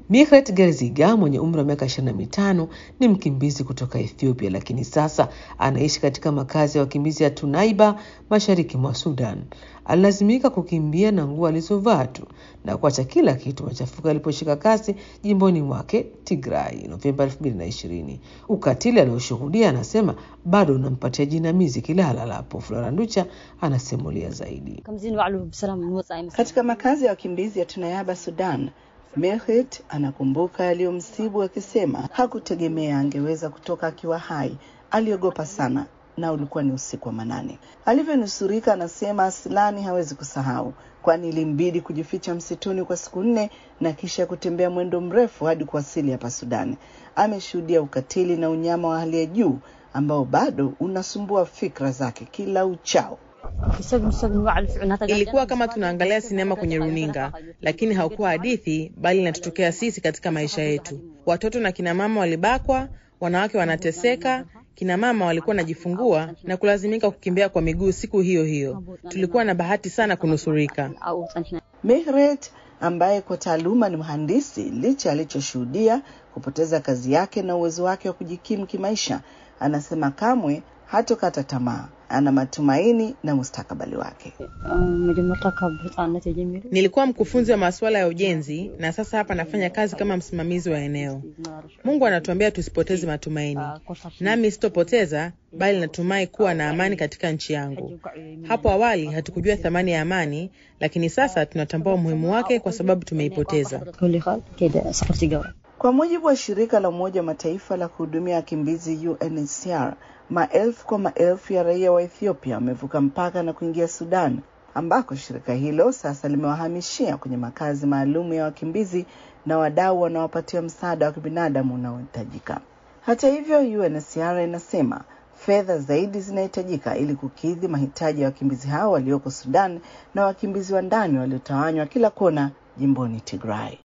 Mikret Gerziga mwenye umri wa miaka 25 ni mkimbizi kutoka Ethiopia, lakini sasa anaishi katika makazi ya wakimbizi ya Tunaiba mashariki mwa Sudan. Alilazimika kukimbia na nguo alizovaa tu na kuacha kila kitu machafuko yaliposhika kasi jimboni mwake Tigray Novemba 2020. Ukatili alioshuhudia anasema bado unampatia jinamizi kila alalapo. Flora Nducha anasimulia zaidi. Katika makazi ya wakimbizi ya Tunayaba, Sudan, Mehmet anakumbuka yaliyomsibu akisema hakutegemea angeweza kutoka akiwa hai. Aliogopa sana na ulikuwa ni usiku wa manane. Alivyonusurika anasema Aslani hawezi kusahau, kwani ilimbidi kujificha msituni kwa siku nne na kisha kutembea mwendo mrefu hadi kuwasili hapa Sudani. Ameshuhudia ukatili na unyama wa hali ya juu ambao bado unasumbua fikra zake kila uchao. Ilikuwa kama tunaangalia sinema kwenye runinga, lakini haukuwa hadithi, bali inatutokea sisi katika maisha yetu. Watoto na kina mama walibakwa, wanawake wanateseka, kina mama walikuwa wanajifungua na kulazimika kukimbia kwa miguu siku hiyo hiyo. Tulikuwa na bahati sana kunusurika. Mehret ambaye kwa taaluma ni mhandisi, licha alichoshuhudia kupoteza kazi yake na uwezo wake wa kujikimu kimaisha, anasema kamwe hatokata tamaa. Ana matumaini na mustakabali wake. Nilikuwa mkufunzi wa masuala ya ujenzi na sasa hapa nafanya kazi kama msimamizi wa eneo. Mungu anatuambia tusipoteze matumaini, nami sitopoteza, bali natumai kuwa na amani katika nchi yangu. Hapo awali hatukujua thamani ya amani, lakini sasa tunatambua umuhimu wake kwa sababu tumeipoteza. Kwa mujibu wa shirika la Umoja wa Mataifa la kuhudumia wakimbizi UNHCR, maelfu kwa maelfu ya raia wa Ethiopia wamevuka mpaka na kuingia Sudan, ambako shirika hilo sasa limewahamishia kwenye makazi maalum ya wakimbizi na wadau wanaopatia msaada wa kibinadamu unaohitajika. Hata hivyo, UNHCR inasema fedha zaidi zinahitajika ili kukidhi mahitaji ya wakimbizi hao walioko Sudan na wakimbizi wa ndani waliotawanywa kila kona jimboni Tigray.